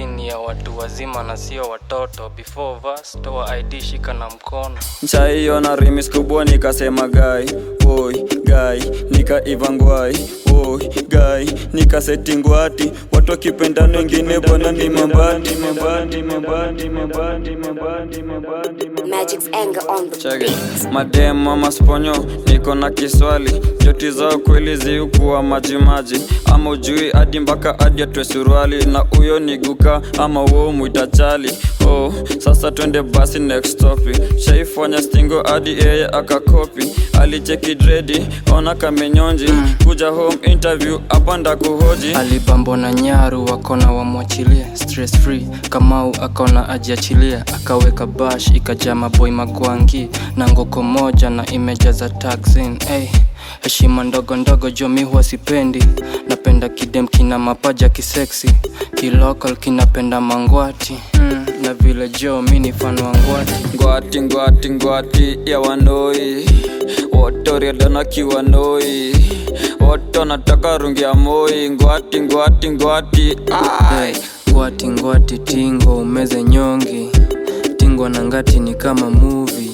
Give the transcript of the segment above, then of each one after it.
Hii ni ya watu wazima na sio watoto. Before verse, toa ID shika na mkono. nchaiona rimis kubwa nikasema gai oi gai nikaivangwai oi gai nikasetingwati watu wakipendana wengine bwana ni mabati mabati mabati mabati mabati mabati Magic's anger on the Chege. beat. madem ama sponyo niko na kiswali joti zao kweli ziukuwa majimaji ama ujui hadi mpaka hadi atwe suruali na huyo ni guka ama wo mwita chali oh, sasa twende basi next topic shaifanya stingo hadi yeye akakopi alicheki dredi ona kamenyonji kuja home interview hapa ndakuhoji Alibambo na nyaru wakona wamwachilie stress free. Kamau akona ajiachilia akaweka bash ikajaa maboy magwangi na ngoko moja na imejaza taxin. Hey, heshima ndogo ndogo jomi huwa sipendi. Napenda kidem kina mapaja kiseksi, kilocal kinapenda mangwati mm, na vile jo mi ni fan wa ngwati. ngwati ngwati ngwati ya wanoi wotoriadana kiwanoi woto nataka rungi ya moi ngwati ngwati ngwati ai Ngwati ngwati tingo umeze nyongi tingo na ngati ni kama movie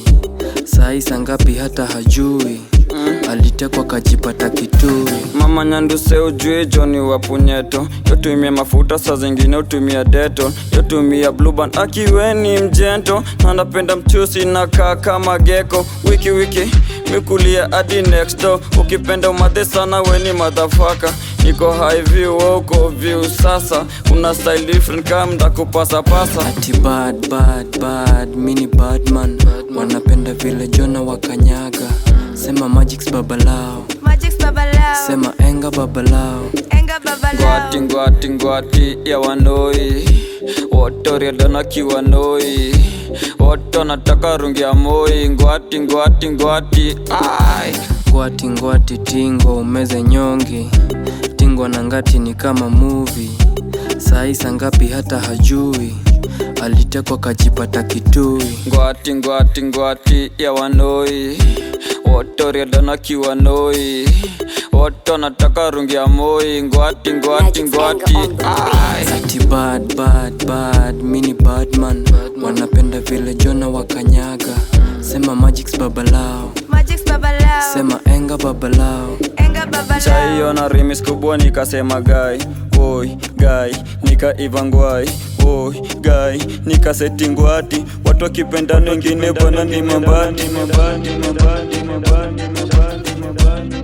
saa saa ngapi hata hajui alitekwa kajipata kitui mama nyanduse ujue joni wa punyeto yotumia mafuta saa zingine utumia deto yotumia bluban akiweni mjento na napenda mchusi na kaa kama geko wiki wiki mikulia hadi next door ukipenda umadhe sana weni madhafaka niko high view wewe uko view sasa una style different kama ndakupasapasa ati bad bad bad mini badman wanapenda vile jona wakanyaga sema magics babalao Magic's babalao. sema enga babalao Enga babalao. ngwati ngwati ngwati ya wanoi wotoriadana kiwanoi woto nataka rungi ya moi ngwati ngwati ngwati ai ngwati ngwati tingo umeze nyongi tingo na ngati ni kama movie saa saa ngapi hata hajui alitekwa kajipata kitui ngwati ngwati ngwati ya wanoi wotoriadana kiwanoi woto nataka rungi ya moi ngwati ngwati ngwati ai ati bad bad bad mini badman wanapenda vile jona wakanyaga sema magics babalao Magic's babalao. sema enga babalao Enga babalao. chaiona rimis kubwa nikasema gai oi gai nikaivangwai oi gai nikasetingwati watu wakipendana wengine bwana ni mabati mabati mabati mabati mabati mabati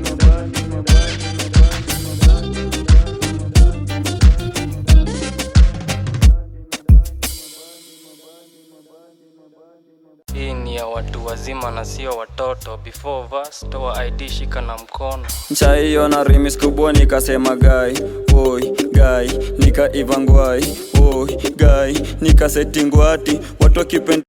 hii ni ya watu wazima na sio watoto before verse, toa id shika na mkono nchaiona rimis kubwa nikasema gai oi gai nikaivangwai oi gai nikasetingwati watu wakipenda